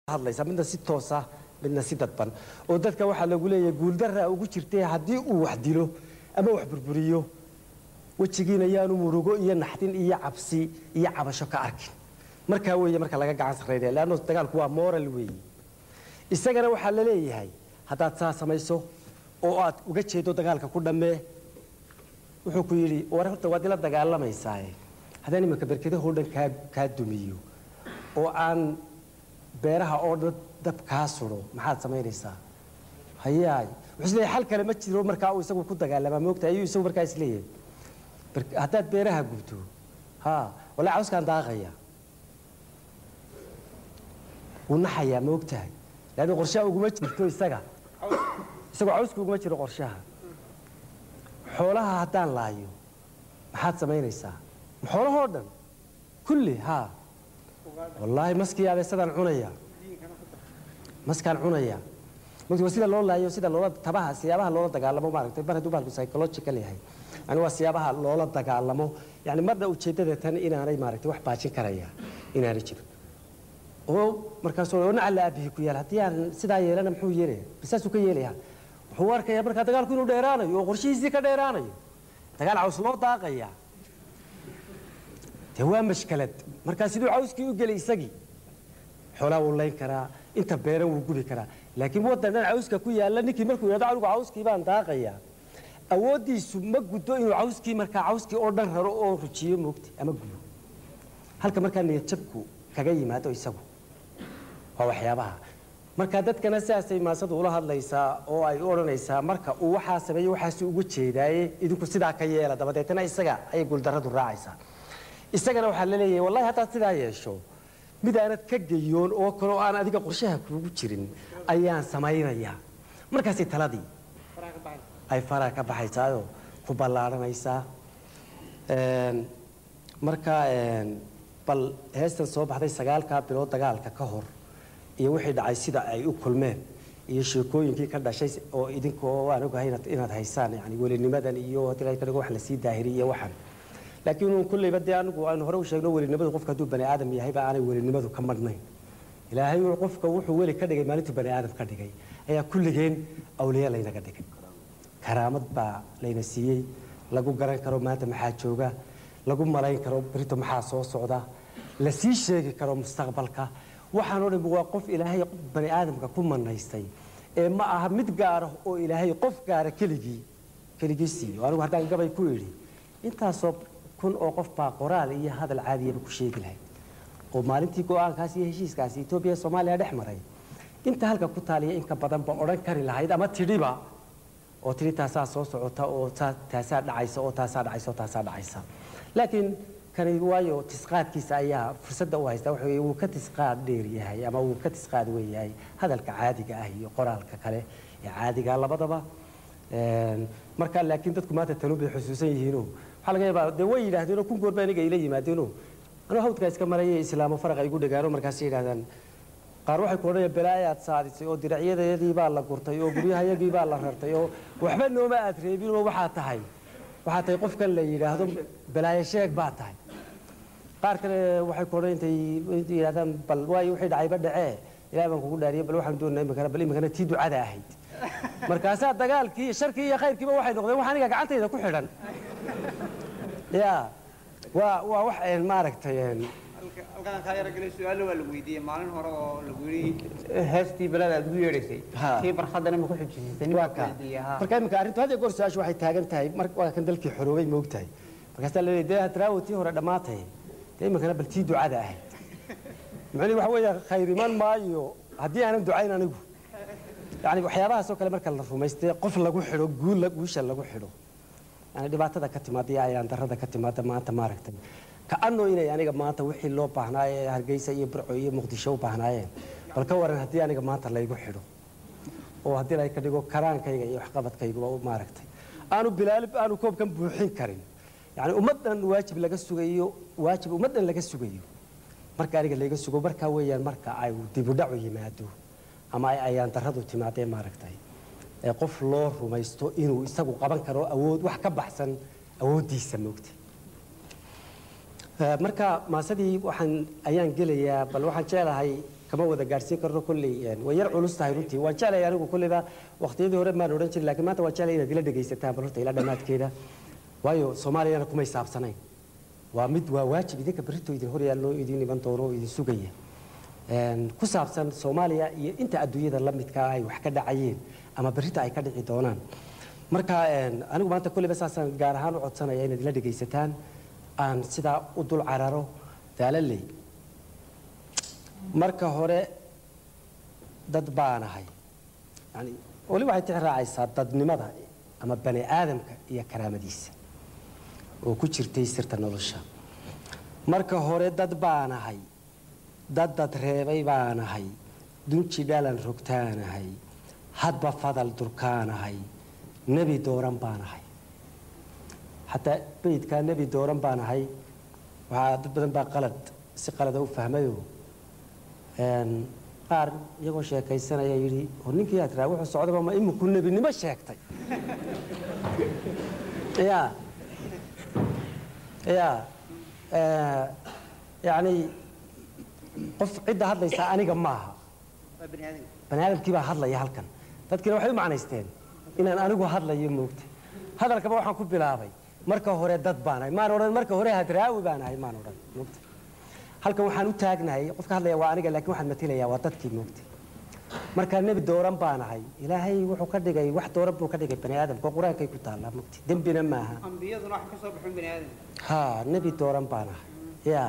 hadlaysa midna si toosa midna si dadban oo dadka waxaa lagu leeyahay guuldarra ugu jirtay haddii uu wax dilo ama wax burburiyo wejigiina yaanu murugo iyo naxdin iyo cabsi iyo cabasho ka arkin markaa weeye marka laga gacan sarraynaya leanno dagaalku waa moral weeye isagana waxaa la leeyahay haddaad saa samayso oo aad uga jeedo dagaalka ku dhammee wuxuu ku yidhi war horta waad ila dagaalamaysaa haddaan imanka berkedahoo dhan kaa kaa dumiyo oo aan beeraha oo dhan dab kaa sudo maxaad samaynaysaa hayaay wuxuu isleeyahay xal kale ma jiro markaa uu isagu ku dagaalamaa moogta ayuu isagu markaa isleeyahay Ber- haddaad beeraha gubto ha walaa cawskaan daaqaya wuu naxayaa moogtahay leanna qorshaha uguma jirto isaga isagoo cawska uguma jiro qorshaha xoolaha haddaan laayo maxaad samaynaysaa ma xoolahoo dhan kulli haa wallaahi maskii abeesadaan cunaya maskaan cunaya mugti waa sida loo laayo sida loola tabaha siyaabaha loola dagaalamo maaragtay mar hadduu baalku psychological yahay yani waa siyaabaha loola dagaalamo yani marna ujeeddada tan inaanay maaragtay wax baajin karaya inaanay jirin oo markaasuu oo nacala aabihii ku yaal haddii aan sidaa yeelana muxuu yeelaya bisaasuu ka yeelaya wuxuu arkayaa markaa dagaalku inuu dheeraanayo oo qorshihiisii ka dheeraanayo dagaal caws loo daaqaya dee waa mashkalad markaa siduu cawskii u gelay isagii xoolaa wuu layn karaa inta beeran wuu gubi karaa laakiin waddan dhan cawska ku yaalla ninkii markuu yidhahdo anigu cawskii baan daaqayaa awooddiisu ma guddo inuu cawskii markaa cawskii oo dhan raro oo rujiyo moogti ama gubo halka markaa niyadjabku kaga yimaado isagu waa waxyaabaha marka dadkana sidaasay maasadu ula hadlaysaa oo ay u odhanaysaa marka uu waxaa sameeyo waxaasi uga jeedaaye idinku sidaa ka yeela dabadeetna isaga ayay guuldarradu raacaysaa isagana waxaa la leeyahay wallahi haddaad sidaa yeesho mid aanad ka geyoon oo kale oo aan adiga qorshaha kuugu jirin ayaan samaynayaa markaasay taladii ay faraha ka baxaysaayoo ku ballaadhanaysaa Een, marka een, bal heestan soo baxday sagaalkaa bilood dagaalka ka hor iyo wixii dhacay sida ay u kulmeen iyo sheekooyinkii ka dhashay oo idinkoo waan ogahay inaad- inaad haysaan yani welinimadan iyo haddii la dhigo wax lasii daahiriy iyo waxan laakiin uun kulleyba dee anigu aanu hore u sheegno welinimadu qofka hadduu bani aadam yahayba aanay welinimadu ka madhnayn ilaahay uu qofka wuxuu weli ka dhigay maalintuu bani aadam ka dhigay ayaa kulligeen awliya laynaga dhigay karaamad baa layna siiyey lagu garan karo maanta maxaa jooga lagu malayn karo berito maxaa soo socda la sii sheegi karo mustaqbalka waxaanoo dhan waa qof ilaahay bani aadamka ku manaystay ee ma aha mid gaara oo ilaahay qof gaara keligii keligii siiyo anigu haddaan gabay ku idhi intaasoo kun oo qof baa qoraal iyo hadal caadiyaba ku sheegi lahayd oo maalintii go-aankaas iyo heshiiskaasi etoobiya iyo soomaaliya dhex maray inta halka ku taaliya inka badanba odhan kari lahayd ama tidhiba oo tidhi taasaa soo socota oo taa- taasaa dhacaysa oo taasaa dhacaysa oo taasaa dhacaysa laakiin kani waayo tisqaadkiisa ayaa fursadda u haysta waxa weeye wuu ka tisqaad dheer yahay ama wuu ka tisqaad weyn yahay hadalka caadiga ah iyo qoraalka kale ee caadiga labadaba Een, marka laakiin dadku maanta tanuun bay xusuusan yihiinoo waxaa laga yaabaa dee way yidhaahdeenoo kun goor baa aniga ila yimaadeenoo anuu hawdkaa iska maraya islaamo faraqa igu dhagaano markaas yidhahdaan qaar waxay ku odhanayaan balaayaad saadisay oo diracyadayadii baa la gurtay oo guryahayagii baa la rartay oo waxba nooma aad reebin oo waxaa tahay waxaa tahay qofkan la yidhaahdo balaayo sheeg baa tahay qaar kale waxay ku odhan intay intay yidhahdaan bal waayo wixii dhacayba dhacee ilaah baan kugu dhaariyay bal waxaan doonaa imikana bal imikana tii ducada ahayd markaasaa dagaalkii sharkii iyo khayrkiiba waxay noqdeen wax aniga gacantayda ku xidhan ya waa waa wax een maaragtay een halkaan kaa yara galay su-aalo waa lagu weydiiyey maalin hore oo lagu yidhi heestii balada aad ugu yeedhaysay Ha. tii barkhadana ma ku xujisisay waa ka marka iminka arrintu hadda goor su-aashu waxay taagan tahay mar waa kan dalkii xoroobay moogtahay markaasaa la leeyahay dee hadraawo tii hore dhammaatay dee iminkana bal tii ducada ahayd macnihi waxa weeye khayr iman maayo haddii aanan ducayn anigu yani waxyaabahaas oo kale marka la rumaystay qof lagu xidho guul la- guusha lagu xidho yani dhibaatada ka timaada iyo ayaan darrada ka timaada maanta maaragtay ka-ano inay aniga maanta wixii loo baahnaaye ee hargeysa iyo burco iyo muqdisho u baahnaayeen bal ka waran haddii aniga maanta laygu xidho oo haddii ay ka dhigo karaankayga iyo waxqabadkayguba u maaragtay aanu bilaalib aanu koobkan buuxin karin yani ummaddan waajib laga sugayo waajib ummaddan laga sugayo marka aniga layga sugo markaa weeyaan marka ay dibudhacu yimaado ama ay ayaan darradu timaadee maaragtay ee qof loo rumaysto inuu isagu qaban karo awood wax ka baxsan awooddiisa moogta marka maasadii waxaan ayaan gelayaa bal waxaan jeclahay kama wada gaadhsiin karno kolley way yar culus tahay runtii waan jeclay anigu kolleyba waqtiyadii hore maan odhan jirin laakiin maanta waan jeclay inaad ila dhegaysataan bal horta ilaa dhammaadkeeda waayo soomaaliyana kumay saabsanayn waa mid waa waajib idinka berrito idin hor yaallo idin iman doono oo idin sugaya ku saabsan soomaaliya iyo inta adduunyada la midkaa ay wax ka dhacayeen ama berrita ay ka dhici doonaan marka anigu maanta kolleyba saasaan gaar ahaan u codsanaya inaad ila dhegaysataan aan sidaa u dul cararo daalaley marka hore dad baanahay yani weli waxay tix raacaysaa dadnimada ama bani aadamka iyo karaamadiisa oo ku jirtay sirta nolosha marka hore dad baanahay dad dad reebay baanahay dunji dhalan rogtaanahay hadba fadal durkaanahay nebi dooran baanahay xataa beydkaa nebi dooran baanahay waxaa dad badan baa qalad si qalada u fahmayo qaar iyagoo sheekaysanaya yidhi oo ninkii aad raa wuxuu socdaba ma iminku nebinimo sheegtay ya ya yani qof cidda hadlaysa aniga maaha waa bani aadamka bani aadamkii baa hadlaya halkan dadkiina waxay u macnaysteen inaan anigu hadlayo moogta hadalkaba waxaan ku bilaabay marka hore dad baanahay maan odhan marka hore hadraawi baanahay maan odhan moogta halkan waxaan u taagnahay qofka hadlaya waa aniga laakiin waxaan matelayaa waa dadkii moogta markaa nebi dooran baanahay ilaahay wuxuu ka dhigay wax dooran buu ka dhigay bani aadamka oo qur-aankay ku taallaa moogta dembina maaha ambiyaduna wax ka soo baxin bani aadamka ha nebi dooran baanahay ya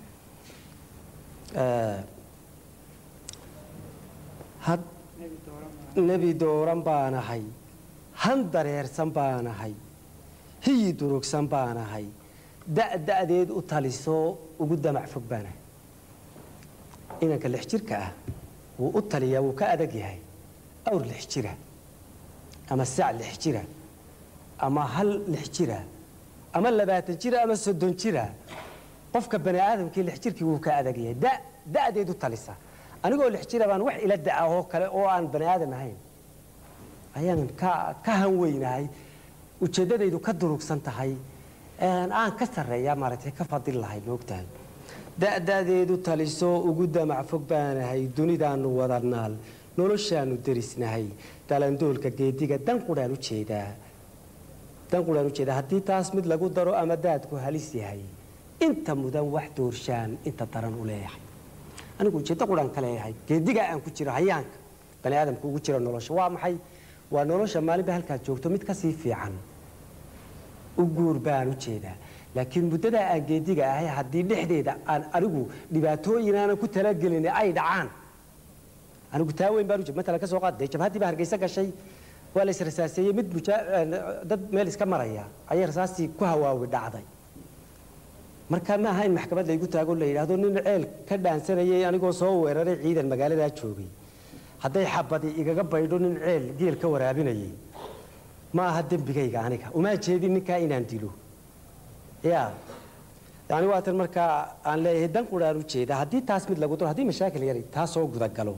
had nebi dooran nebi dooran baanahay han dareersan baanahay hiyi durugsan baanahay da'da'deed u talisoo ugu damac fog baanahay inanka lix jirka ah wuu u taliyaa wuu ka adag yahay awr lix jira ama sac lix jira ama hal lix jira ama labaatan jira ama soddon jira qofka bani aadamkii lix jirkii wuu ka adag yahay da da'deed u talisa anigoo lix jira baan wax ila da'a oo kale oo aan bani aadam ahayn ayaanan ka ka hanweynahay ujeeddadaydu ka durugsan tahay aan ka sarreeya maaragtay ka fadil lahay moogtahay da'dadeedu talisoo ugu damac fog baanahay dunidaanu wada naal noloshaanu derisnahay dalandoolka geediga dan qudhaan u jeedaa dan qudhaan u jeedaa haddii taas mid lagu daro ama daadku halis yahay inta mudan wax doorshaan inta daran u leeyahay anigu ujeeddo qudhaan ka leeyahay geedigaa aan ku jiro hayaanka bani aadamka ugu jiro nolosha waa maxay waa nolosha maalinba halkaad joogto mid kasii fiican u guur baan u jeedaa laakiin muddadaa aan geediga ahay haddii dhexdeeda aan anigu dhibaatooyin aanan ku talagelin ay dhacaan anigu taa weyn baan u jeed matalan ka soo qaad dee jabhaddii baa hargeysa gashay waa la israsaaseeyey mid mujaa- dad meel iska maraya ayay rasaastii ku hawaawi dhacday marka ma aha in maxkamad laygu taago la yidhaahdo nin ceel ka dhaansanayay anigoo soo weeraray ciidan magaaladaa joogay hadday xabadi igaga baydho nin ceel geel ka waraabinayay ma aha dembigayga aniga uma jeedin ninkaa inaan dilo ya yani waatan markaa aan leeyahay dan quraan u jeeda haddii taas mid lagu daro haddii mashaakil yari taa soo gudagalo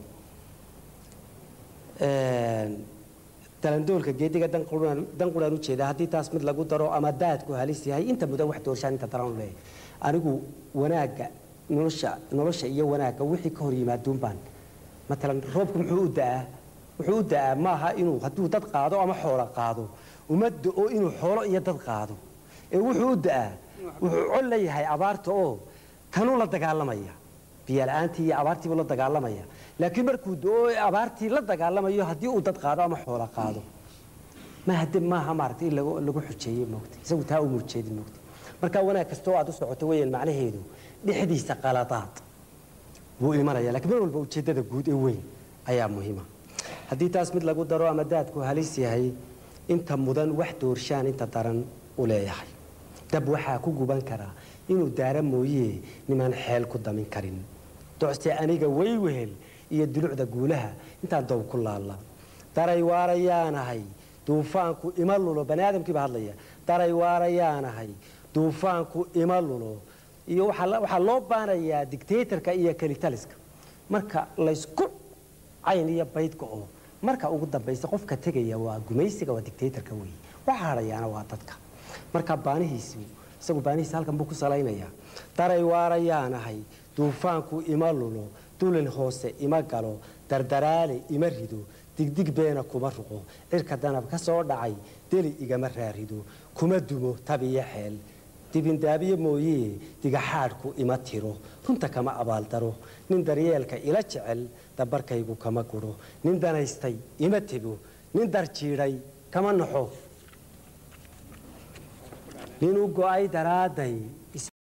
dalandoolka geediga dan quraan dan quraan u jeeda haddii taas mid lagu daro ama daadku halis yahay inta mudan wax doorshaan inta daran u leeyahay anigu wanaagga nolosha nolosha iyo wanaagga wixii ka hor yimaaduun baan matalan roobku muxuu u da'aa wuxuu u da'aa maaha inuu hadduu dad qaado ama xoolo qaado uma da'o inuu xoolo iyo dad qaado ee wuxuu u da'aa wuxuu col leeyahay abaarta oo kanuu la dagaalamaya biyala'aantii iyo abaartiibuu la dagaalamaya laakiin markuu da'o ee abaartii la dagaalamayo haddii uu dad qaado ama xoolo qaado maaha deb maaha maaragtay in lagu lagu xujeeyey moogta isagu taa uma ujeedin moogta marka wanaag kasta oo aad u socoto weeyaan macnaheedu dhexdiisa qaladaad wuu imanaya lakiin mar walba ujeeddada guud ee weyn ayaa muhiima haddii taas mid lagu daro ama daadku halis yahay inta mudan wax doorshaan inta daran u leeyahay dab waxaa ku guban karaa inuu daara mooyee nimaan xeel ku damin karin docse aniga way wehel iyo dulucda guulaha intaan doob ku laalla daray waarayaanahay duufaanku ima lulo bani aadamkii baa hadlaya daray waarayaanahay duufaanku ima lulo iyo waxaa la- waxaa loo baanayaa dictatorka iyo kelitaliska marka laysku cayn iyo baydka oo marka ugu dambaysa qofka tegaya waa gumaysiga waa dictatorka weeye waxa hadhayaana waa dadka marka baanihiisi isagu baanihiisa halkan buu ku salaynayaa daray waarayaanahay duufaanku ima lulo dulin hoose ima galo dardaraale ima rido digdig beena kuma ruqo cirka danab ka soo dhacay deli igama raarido kuma dumo tabiyo xeel dibindaabiye mooyee digaxaadhku ima tiro runta kama abaaldaro nin daryeelka ila jecel dabarkaygu kama guro nin danaystay ima tego nin darjiidhay kama naxo nin u go'ay daraadday